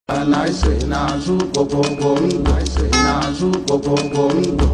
naise nazu gogogongwo naise nazu gogogongwo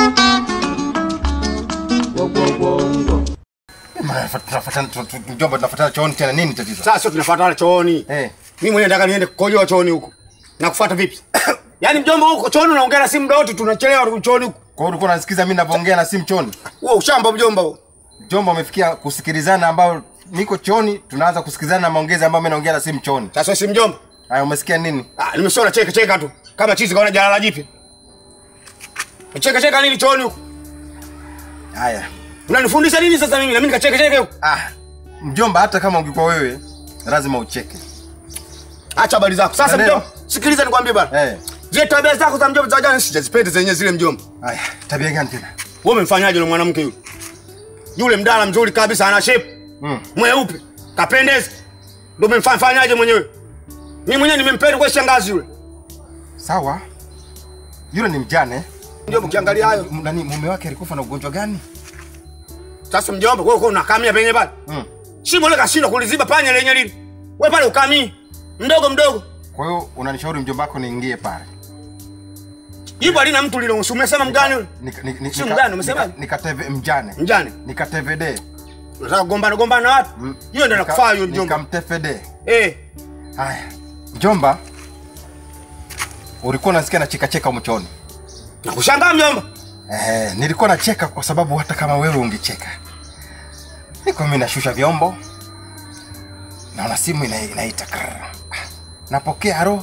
gogogongwo Mjomba, tunafuatana chooni tena, nini tatizo? Sasa sio tunafuatana chooni. Eh. Mimi mwenyewe nataka niende kukojoa chooni huko. Na kufuata vipi? Yaani mjomba huko chooni unaongea na simu muda wote tunachelewa chooni huko. Kwa hiyo ulikuwa unasikiza mimi ninavyoongea na simu chooni? Huo ushamba mjomba huo. Mjomba, umefikia kusikilizana ambao niko chooni, tunaanza kusikilizana na maongezi ambayo mimi naongea na simu chooni. Sasa si mjomba. Haya, umesikia nini? Ah, nimeshaona cheka cheka tu. Kama chizi kaona jalala jipya. Cheka cheka nini chooni huko? Haya. Unanifundisha nini sasa mimi? Na mimi nikacheka cheka huko. Ah, mjomba, hata kama ungekuwa wewe lazima ucheke. Acha habari zako. Sasa Unaelewa? mjomba, sikiliza nikwambie bana. Eh. Zile tabia zako za mjomba za jana sijazipenda zenyewe zile mjomba. Haya, tabia gani tena? Wewe umemfanyaje yule mwanamke yule? Yule mdala mzuri kabisa ana shape. Mm. Mweupe. Kapendeza. Ndio umemfanyaje mwenyewe? Mimi mwenyewe nimempenda kwa shangazi yule. Sawa. Yule ni mjane. Mjomba ukiangalia hayo. M- Nani mume wake alikufa na ugonjwa gani? Sasa mjomba wewe uko unakamia penye pale. Mm. Shimo ile kashindwa kuliziba panya lenye lini. Wewe pale ukamii. Mdogo mdogo. Kwa hiyo unanishauri mjomba wako niingie pale. Ipo alina mtu lilo umesema mgani yule? Nika- ni- ni- Si nika- mjane, umesema? nika- Nikateve mjane. Mjane. Nikatevede. Unataka kugombana gombana na watu? Hiyo ndio nakufaa hiyo mjomba. Nikamtefede. Eh. Haya. Mjomba. Ulikuwa unasikia nacheka cheka mchoni. Nakushangaa mjomba. Eh, nilikuwa nacheka kwa sababu hata kama wewe ungecheka. Niko mimi nashusha vyombo. Naona simu ina, inaita. krrr. Ah, Napokea haro.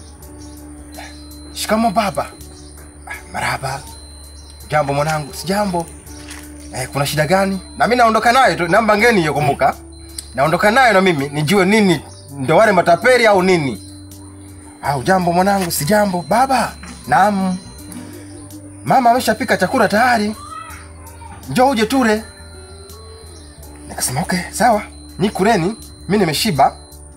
Shikamo baba. Ah, Maraba. Jambo mwanangu, si jambo. Eh, kuna shida gani? Na mimi naondoka nayo tu, namba ngeni hiyo kumbuka. Naondoka nayo na mimi nijue nini ndo wale matapeli au nini. Au jambo mwanangu, si jambo. Baba. Naam. Mama ameshapika chakula tayari, njoo uje tule. Nikasema okay, sawa, ni kuleni, mi nimeshiba.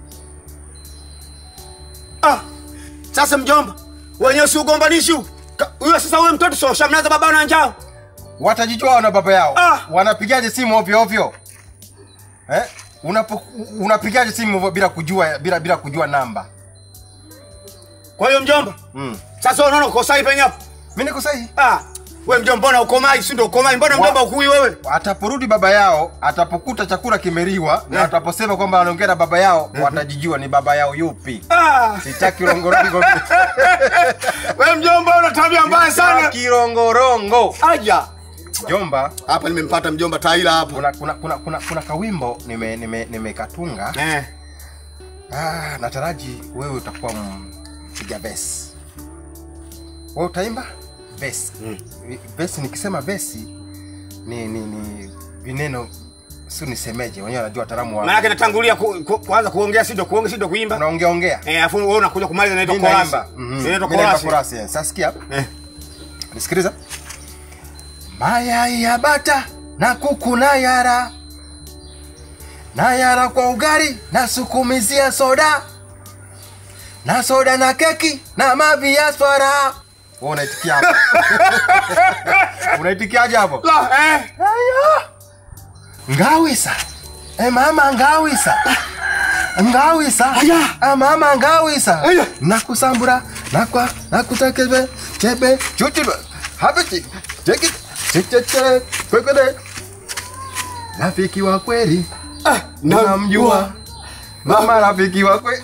Ah. Sasa mjomba. Wenyewe si ugombanishi huko. Ka- Huyo sasa wewe mtoto sio shamnaza baba na njao. Watajijua wana baba yao Ah! wanapigaje simu ovyo ovyo eh? Unapo, unapigaje simu ovyo bila kujua bila bila kujua namba Kwa hiyo mjomba. mm. Sasa unaona uko sahihi penye hapo. Mi niko sahihi. Ah. Wewe mjomba mbona ukomai si ndio ukomai? Mbona Wa- mjomba ukui wewe? Ataporudi baba yao, atapokuta chakula kimeliwa na Eh. ataposema kwamba anaongea na baba yao, watajijua ni baba yao yupi. Ah. Sitaki longorongo, Wewe mjomba una tabia mbaya sana. sitaki longorongo. Aja. Jomba, Hapa nimempata mjomba Taila hapo. kuna kuna kuna kuna, kuna kawimbo nime nime nimekatunga Eh. ah, nataraji wewe utakuwa mpiga besi wewe utaimba besi mm. besi nikisema besi ni ni ni vineno si nisemeje wenyewe wanajua wataalamu Maana wa yake natangulia ku, ku, kuanza kuongea si ndio kuongea si ndio kuimba. unaongea ongea Eh, afu wewe unakuja kumaliza na Mimi inaitwa chorus. naimba Mhm. Inaitwa Mimi naimba chorus. chorus, yes. sasa sikia Eh. nisikiliza mayai ya bata na kuku na yara na yara kwa ugali na sukumizia soda na soda na keki na mavi ya swara Wewe unaitikia hapo unaitikiaje hapo La, eh. Ayo. ngawisa e mama ngawisa ngawisa Aya. Ah, mama ngawisa Aya. nakusambura nakwa nakutekebe chebe chuchibe habiti cheki chichechere kwekede rafiki wa kweli Ah, namjua mama rafiki wa kweli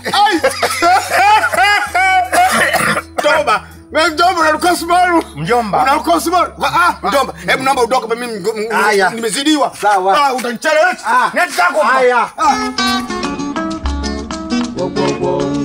Toba. Wewe mjomba unaruka sumaru. mjomba Unaruka sumaru. Ah, mjomba, hebu naomba utoke mimi m- m- Aya. nimezidiwa. Sawa. Ah, utanichelewesha. Ah. Neti zako. Aya. Ah. gogogongwo